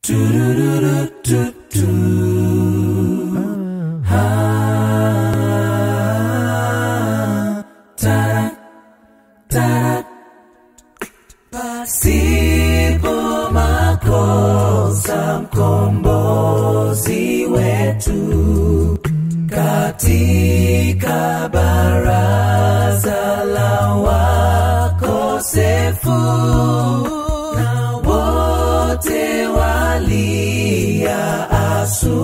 Pasipo makosa mkombozi wetu katika baraza la wakosefu na wote walia asu